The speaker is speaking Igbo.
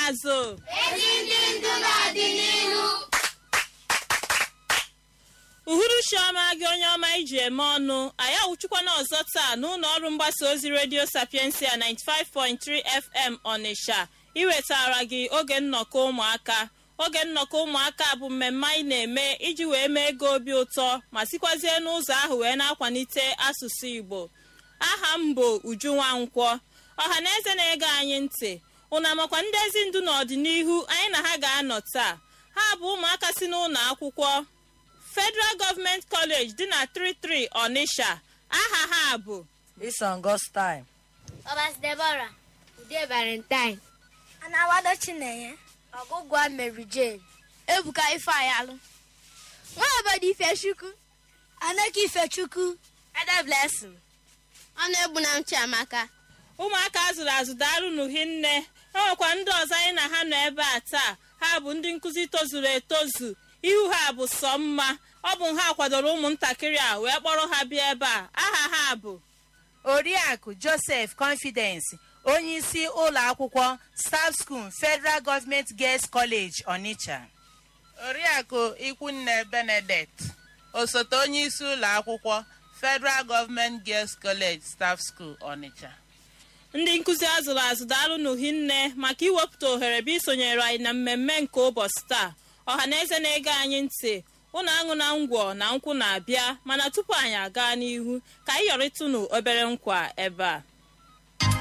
n'azụ ezi ndị ndu n'ọdịnihu uhuruchi ọma gị onye ọma iji eme ọnụ anyị awụchikwana ọzọ taa n'ụlọ ọrụ mgbasa ozi redio sapiensia 95.3 fm ọnịsha iwetara gị oge nnọkọ ụmụaka oge nnọkọ ụmụaka bụ mmemme anyị na-eme iji wee mee ego obi ụtọ ma sikwazie n'ụzọ ahụ wee na-akwalite asụsụ igbo aha m bụ uju nwankwọ ọha na eze na-ege anyị ntị ụna makwa ndị ezi ndu n'ọdịnihu anyị na ha ga-anọ taa ha bụ ụmụaka si n'ụlọ akwụkwọ federal gọọmenti kọleji dị na 33 ọnịsha aha ha bụ Ison Gostime. ọbas debora ude valentine Anawado Chinenye. ọgụgụ mary jane ebuka ifeanyalụ nwa obodo ifechukwu Anaka Ifechukwu. ada blessing ọnụ egbu na chiamaka ụmụaka azụrụ azụ daalụ n'uhinne enwekwa ndị ọzọ anyị na ha nọ ebe a taa ha bụ ndị nkụzi tozuru etozu ihu ha bụ sọ mma ọ bụ ha kwadoro ụmụntakịrị a wee kpọrọ ha bịa ebe a aha ha bụ Oriakụ Joseph Confidence, onye isi ụlọ akwụkwọ Staff School Federal Government Girls College, Onitsha. oriakụ ikwunne benedict osote onye isi ụlọ akwụkwọ federal gọọmenti girls college staff school onitsha ndị nkụzi azụrụ azụ daalụ n'uhinne maka iwepụta ohere bụ isonyere anyị na mmemme nke ụbọchị taa ọha na eze na-ege anyị ntị ụnụ aṅụ na ngwọ na nkwụ na-abịa mana tupu anyị aga n'ihu ka anyị yọrịtụnụ obere nkwa ebe a